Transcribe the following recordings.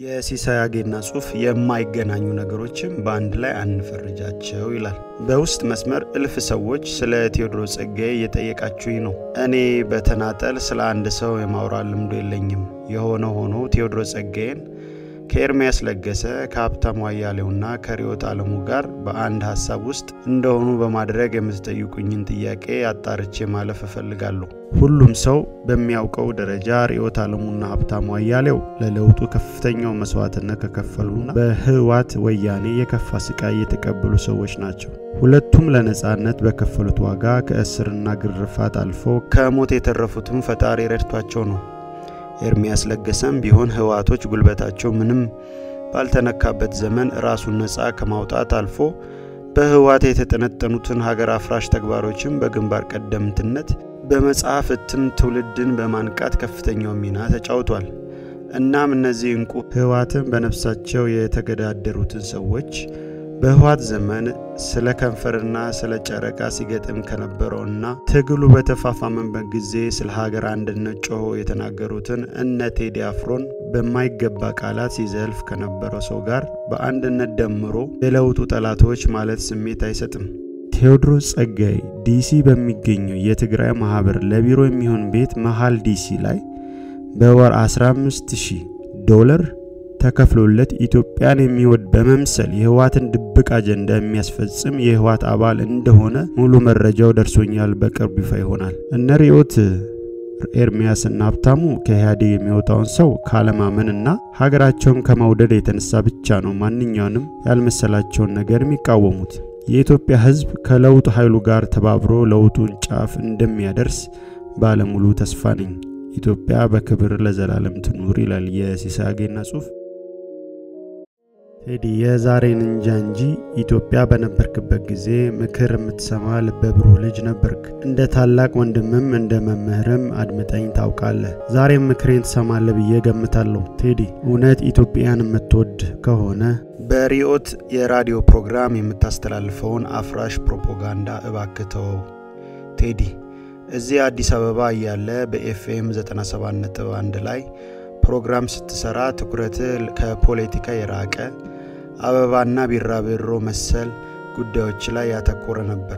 የሲሳይ አጌና ጽሑፍ የማይገናኙ ነገሮችን በአንድ ላይ አንፈርጃቸው ይላል። በውስጥ መስመር እልፍ ሰዎች ስለ ቴዎድሮስ ጸጋዬ እየጠየቃችሁኝ ነው። እኔ በተናጠል ስለ አንድ ሰው የማውራት ልምዶ የለኝም። የሆነ ሆኖ ቴዎድሮስ ጸጋዬን ከኤርሚያስ ለገሰ ከሀብታሙ አያሌውና ከርዕዮት ዓለሙ ጋር በአንድ ሀሳብ ውስጥ እንደሆኑ በማድረግ የምትጠይቁኝን ጥያቄ አጣርቼ ማለፍ እፈልጋለሁ። ሁሉም ሰው በሚያውቀው ደረጃ ርዕዮት ዓለሙና ሀብታሙ አያሌው ለለውጡ ከፍተኛው መስዋዕትነት ከከፈሉና በህወሓት ወያኔ የከፋ ስቃይ የተቀበሉ ሰዎች ናቸው። ሁለቱም ለነጻነት በከፈሉት ዋጋ ከእስርና ግርፋት አልፎ ከሞት የተረፉትም ፈጣሪ ረድቷቸው ነው። ኤርሚያስ ለገሰም ቢሆን ህወሓቶች ጉልበታቸው ምንም ባልተነካበት ዘመን ራሱን ነፃ ከማውጣት አልፎ በህወሓት የተጠነጠኑትን ሀገር አፍራሽ ተግባሮችን በግንባር ቀደምትነት በመጽሐፍ እትም ትውልድን በማንቃት ከፍተኛው ሚና ተጫውቷል። እናም እነዚህ እንቁ ህወሓትን በነፍሳቸው የተገዳደሩትን ሰዎች በህወሓት ዘመን ስለ ከንፈርና ስለ ጨረቃ ሲገጥም ከነበረውና ትግሉ በተፋፋመበት ጊዜ ስለ ሀገር አንድነት ጮሆ የተናገሩትን እነ ቴዲ አፍሮን በማይገባ ቃላት ሲዘልፍ ከነበረው ሰው ጋር በአንድነት ደምሮ የለውጡ ጠላቶች ማለት ስሜት አይሰጥም። ቴዎድሮስ ጸጋዬ ዲሲ በሚገኘው የትግራይ ማህበር ለቢሮ የሚሆን ቤት መሃል ዲሲ ላይ በወር 15000 ዶላር ተከፍሎለት ኢትዮጵያን የሚወድ በመምሰል የህወሓትን ድብቅ አጀንዳ የሚያስፈጽም የህወሓት አባል እንደሆነ ሙሉ መረጃው ደርሶኛል። በቅርብ ይፋ ይሆናል። እነ ርዕዮት ኤርሚያስና ሀብታሙ ከኢህአዴግ የሚወጣውን ሰው ካለማመንና ሀገራቸውን ከመውደድ የተነሳ ብቻ ነው ማንኛውንም ያልመሰላቸውን ነገር የሚቃወሙት። የኢትዮጵያ ህዝብ ከለውጥ ኃይሉ ጋር ተባብሮ ለውጡን ጫፍ እንደሚያደርስ ባለሙሉ ተስፋ ነኝ። ኢትዮጵያ በክብር ለዘላለም ትኑር ይላል የሲሳይ አጌና ጽሑፍ። ቴዲ የዛሬን እንጃ እንጂ ኢትዮጵያ በነበርክበት ጊዜ ምክር የምትሰማ ልበ ብሩህ ልጅ ነበርክ። እንደ ታላቅ ወንድምም እንደ መምህርም አድምጠኝ ታውቃለህ። ዛሬም ምክሬን ትሰማለህ ብዬ ገምታለሁ። ቴዲ እውነት ኢትዮጵያን የምትወድ ከሆነ በርዕዮት የራዲዮ ፕሮግራም የምታስተላልፈውን አፍራሽ ፕሮፓጋንዳ እባክህ ተወው። ቴዲ እዚህ አዲስ አበባ እያለ በኤፍኤም 97.1 ላይ ፕሮግራም ስትሰራ ትኩረትህ ከፖለቲካ የራቀ አበባና ቢራቢሮ መሰል ጉዳዮች ላይ ያተኮረ ነበር።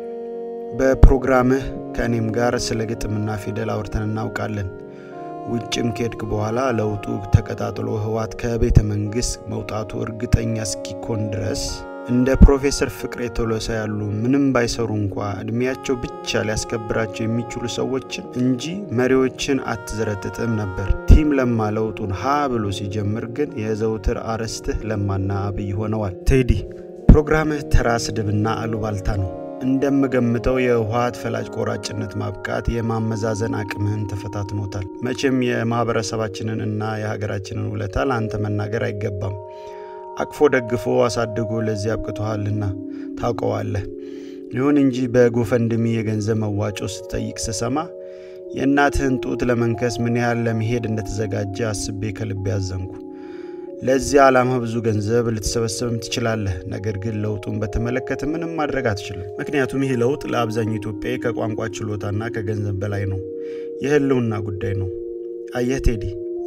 በፕሮግራምህ ከእኔም ጋር ስለ ግጥምና ፊደል አውርተን እናውቃለን። ውጭም ከሄድክ በኋላ ለውጡ ተቀጣጥሎ ህወሓት ከቤተ መንግሥት መውጣቱ እርግጠኛ እስኪኮን ድረስ እንደ ፕሮፌሰር ፍቅሬ ቶሎሳ ያሉ ምንም ባይሰሩ እንኳ እድሜያቸው ብቻ ሊያስከብራቸው የሚችሉ ሰዎችን እንጂ መሪዎችን አትዘረጥጥም ነበር። ቲም ለማ ለውጡን ሀ ብሎ ሲጀምር ግን የዘውትር አርዕስትህ ለማና አብይ ሆነዋል። ቴዲ ፕሮግራምህ ተራ ስድብና አሉባልታ ነው። እንደምገምተው የህወሓት ፈላጭ ቆራጭነት ማብቃት የማመዛዘን አቅምህን ተፈታትኖታል። መቼም የማህበረሰባችንን እና የሀገራችንን ውለታ ለአንተ መናገር አይገባም። አቅፎ ደግፎ አሳድጎ ለዚህ አብቅቶሃልና ታውቀዋለህ። ይሁን እንጂ በጎፈንድሚ የገንዘብ መዋጮ ስትጠይቅ ስሰማ የእናትህን ጡት ለመንከስ ምን ያህል ለመሄድ እንደተዘጋጀ አስቤ ከልቤ ያዘንኩ። ለዚህ ዓላማ ብዙ ገንዘብ ልትሰበሰብም ትችላለህ። ነገር ግን ለውጡን በተመለከተ ምንም ማድረግ አትችልም። ምክንያቱም ይህ ለውጥ ለአብዛኛው ኢትዮጵያዊ ከቋንቋ ችሎታና ከገንዘብ በላይ ነው። የህልውና ጉዳይ ነው። አየህ ቴዲ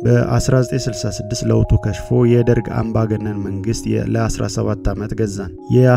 በ1966 ለውጡ ከሽፎ የደርግ አምባገነን መንግስት ለ17 ዓመት ገዛን።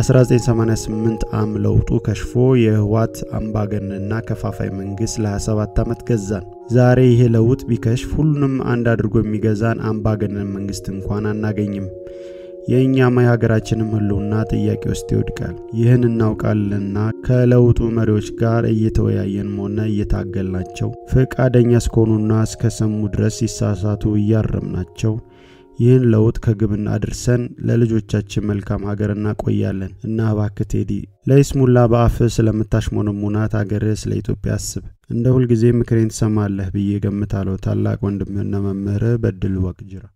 የ1988 አም ለውጡ ከሽፎ የህወሓት አምባገነንና ከፋፋይ መንግስት ለ27 ዓመት ገዛን። ዛሬ ይሄ ለውጥ ቢከሽፍ ሁሉንም አንድ አድርጎ የሚገዛን አምባገነን መንግስት እንኳን አናገኝም። የእኛማ የሀገራችንም ህልውና ጥያቄ ውስጥ ይወድቃል። ይህን እናውቃለንና ከለውጡ መሪዎች ጋር እየተወያየን ሆነ እየታገልናቸው ፈቃደኛ እስከሆኑና እስከሰሙ ድረስ ሲሳሳቱ እያረምናቸው ይህን ለውጥ ከግብና አድርሰን ለልጆቻችን መልካም ሀገር እናቆያለን እና እባክህ ቴዲ ለይስሙላ በአፍህ ስለምታሽሞነሙናት ሀገርህ ስለ ኢትዮጵያ አስብ። እንደ ሁልጊዜ ምክሬን ትሰማለህ ብዬ ገምታለሁ። ታላቅ ወንድምህና መምህርህ በድሉ ዋቅጅራ